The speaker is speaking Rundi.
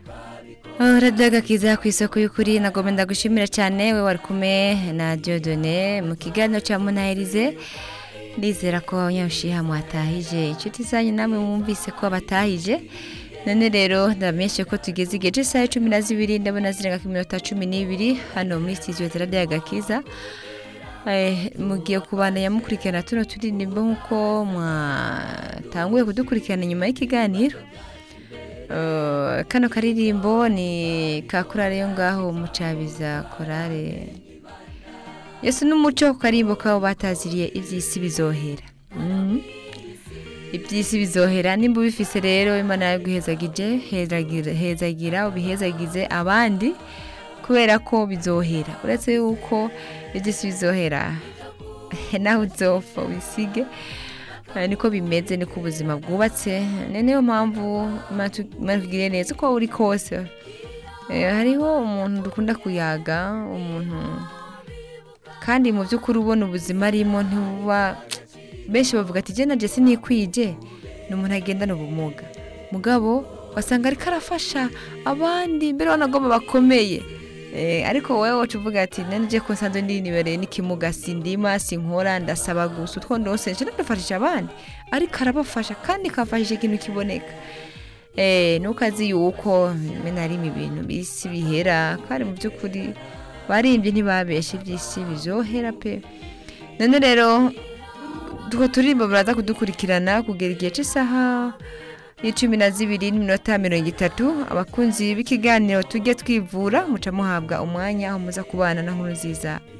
radiyo kiza ku isoko y'ukuri nagomba ndagushimira cyane we wari kumwe na Dieudonné mu kiganiro cya munahirize ndizera ko abanyabushiha mwatahije inshuti zanyu namwe mwumvise ko batahije none rero ndamenyeshe ko tugeze igihe cy'isaha cumi na zibiri ndabona zirenga ku minota cumi n'ibiri hano muri sitidiyo za radiyo gakiza mugiye kubandanya mukurikirana tuno turirimbo nk'uko mwatanguye kudukurikirana nyuma y'ikiganiro kano karirimbo ni ka korale yo ngaho mucabiza korale yesu n'umuco ku karimbo kabo bataziriye iby'isi bizohera iby'isi bizohera nimba ubifise rero imana yaguhezagije hezagira ubihezagize abandi kubera ko bizohera uretse yuko iby'isi bizohera nawe uzopfa wisige niko bimeze niko ubuzima bwubatse niyo mpamvu tugire neza uko uri kose hariho umuntu dukunda kuyaga umuntu kandi mu by'ukuri ubona ubuzima arimo ntuba benshi bavuga ati jena jesi ntikwije ni umuntu agendana ubumuga mugabo wasanga ariko arafasha abandi mbere wanagomba bakomeye ariko wowe wacu uvuga ati nanjye ko nsanzwe ndinibereye n'ikimuga sindima sinkora ndasaba gusa utwo ndose nshya ndafashisha abandi ariko arabafasha kandi akafashisha ikintu kiboneka nuko azi yuko rimwe na rimwe ibintu bisi bihera kandi mu by'ukuri barimbye ntibabeshe iby'isi bizohera pe none rero utwo turirimbo baraza kudukurikirana kugera igihe cy'isaha y'icumi na zibiri n'iminota mirongo itatu abakunzi b'ikiganiro tujye twivura muca muhabwa umwanya aho muza kubana na nkuru nziza